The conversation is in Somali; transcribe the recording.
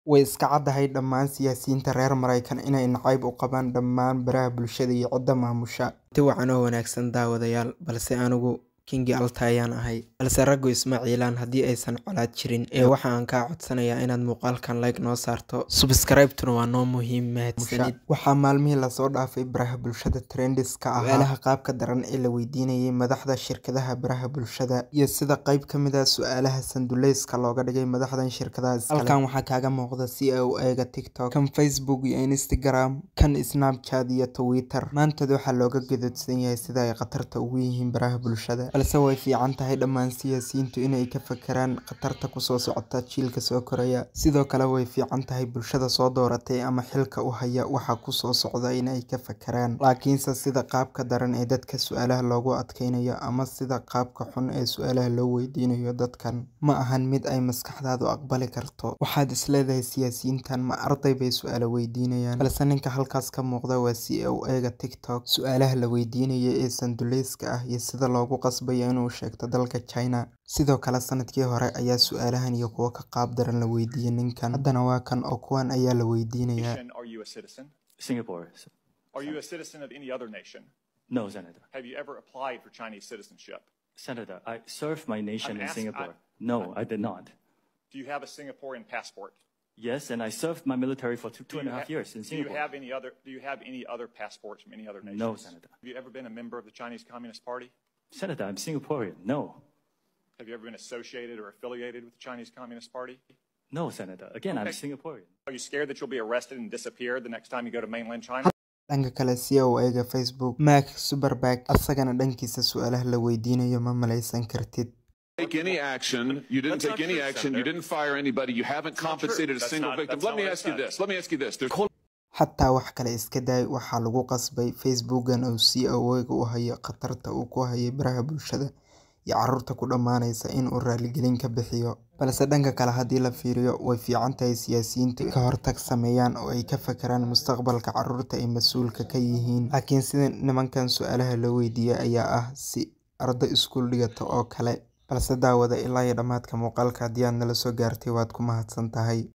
Way iska caddahay dhammaan siyaasiyiinta reer Maraykan inay nacayb u qabaan dhammaan baraha bulshada iyo cidda maamusha. Ti wacan oo wanaagsan daawadayaal, balse anigu Kingi Alta ayaan ahay. Balse raggu isma ciilaan haddii aysan colaad jirin. Ee waxa aan kaa codsanayaa inaad muuqaalkan like noo saarto. Subscribe-tuna waa noo muhiim mahadsanid. Waxaa maalmihii lasoo dhaafay baraha bulshada trendis-ka ahaa su'aalaha qaabka daran ee la weydiinayay madaxda shirkadaha baraha bulshada iyo sida qayb ka mid ah su'aalaha sanduleyska looga dhigay madaxdan shirkadaha iskale. Halkan waxaa kaaga muuqda si ay u eega TikTok, kan Facebook iyo Instagram, kan Snapchat iyo Twitter. Maantood waxaa looga gadoodsan yahay sida ay khatarta ugu yihiin baraha bulshada. balse way fiican tahay dhammaan siyaasiyiintu inay ka fekeraan khatarta kusoo socota jiilka soo koraya. Sidoo kale way fiican tahay bulshada soo dooratay ama xilka u haya waxa kusoo socda inay ka fekeraan. Laakiinse sida qaabka daran ee dadka su'aalaha loogu adkeynayo ama sida qaabka xun ee su'aalaha loo weydiinayo dadkan ma ahan mid ay maskaxdaadu aqbali karto. Waxaad isleedahay siyaasiyiintan ma arday bay su'aalo weydiinayaan, balse ninka halkaas ka muuqda waa si u eega TikTok. Su'aalaha la weydiinayo ee sanduleyska ah iyo sida loogu qasbayo inuu sheegto dalka China. Sidoo kale sanadkii hore ayaa su'aalahan iyo kuwo ka qaab daran la weydiiyay ninkan. Haddana waa kan oo kuwan ayaa la weydiinayaa. Are you a citizen? Singapore. Are you a citizen of any other nation? No, Senator. Have you ever applied for Chinese citizenship? Senator, I served my nation I'm in ask- Singapore. I- no, I did not. Do you have a Singaporean passport? Yes, and I served my military for two, two Do and a you half ha- years in Do you Singapore. have any other? Do you have any other passports from any other nations? No, Senator. Have you ever been a member of the Chinese Communist Party? Senator, I'm Singaporean. No. Have you ever been associated or affiliated with the Chinese Communist Party? No, Senator. Again, I'm Okay. Singaporean. Are you scared that you'll be arrested and disappear the next time you go to mainland China? dhanka kale si u eega Facebook, Mark Zuckerberg asagana dhankiisa su'aalaha la weydiinayo ma malaysan kartid. take any action. You didn't That's not take any true, action. You Senator. didn't fire anybody. You haven't That's not true. compensated a That's single not- victim. that's Let not me what I ask you said. this. Let me ask you this. There's xataa wax kale iska daay waxaa lagu qasbay facebookan uu si awoega u hayo khatarta uu ku hayay baraha bulshada iyo caruurta ku dhammaanaysa in uu raaligelin ka bixiyo balse dhanka kale haddii la fiiriyo way fiican tahay siyaasiyiintu ka hortag sameeyaan oo ay ka fekeraan mustaqbalka caruurta ay mas-uulka ka yihiin laakiin sida nimankan su-aalaha loo weydiiyey ayaa ah si arday iskuul dhigata oo kale balse daawada ilaa iyo dhammaadka muuqaalka haddii aad nala soo gaartay waad ku mahadsan tahay